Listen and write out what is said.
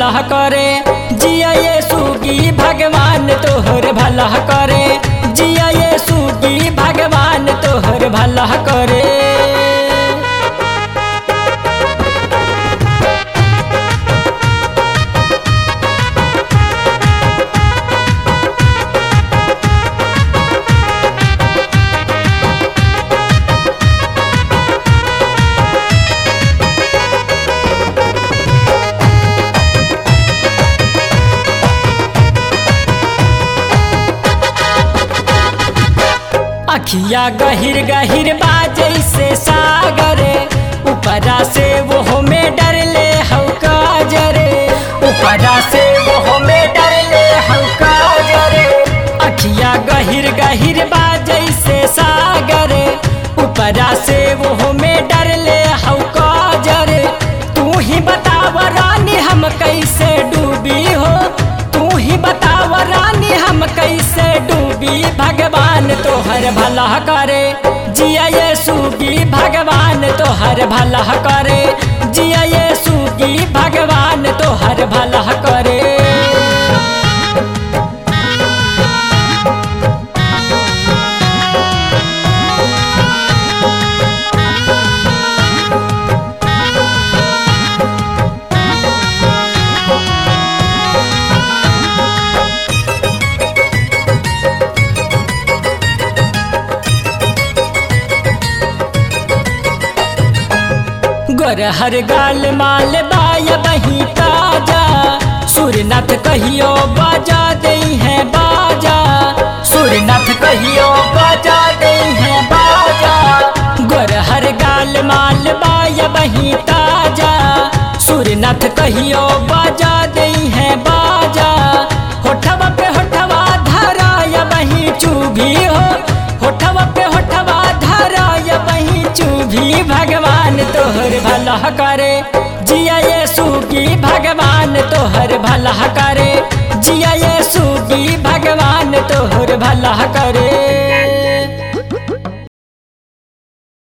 भला करे जिया ये सुगी भगवान तोहर भला करे जिया ये सुगी भगवान तोहर भला करे अखिया गहिर गहिर बाजै से सागरे ऊपरा से वो में डर ले हौका जरे ऊपरा से वो में डर ले हौका जरे अखिया गहिर गहिर बाजै से सागरे ऊपरा से वो में डर ले हौका जरे तू ही बताव रानी हम कैसे डूबी हो तू ही बताव रानी हम कैसे डूबी भगवान तोहर भला करे जिया ये सुगी भगवान तोहर भला करे जिया ये सुगी भगवान तोहर भला करे गोरहर गाल माल बाया बही ताजा सूर्यनाथ कहियो बाजा दे है बाजा सूर्यनाथ कहियो बाजा दे है बाजा गोरहर गाल माल बाया बही ताजा सूर्यनाथ कहियो बाजा दे है बाजा होठवा पे होठवा धराया बही चुभी हो होठवा पे होठवा धराया बही चुभी भगवान तोहर भला करे जिया ये सुगी भगवान तोहर भला करे जिया ये सुगी भगवान तोहर भला करे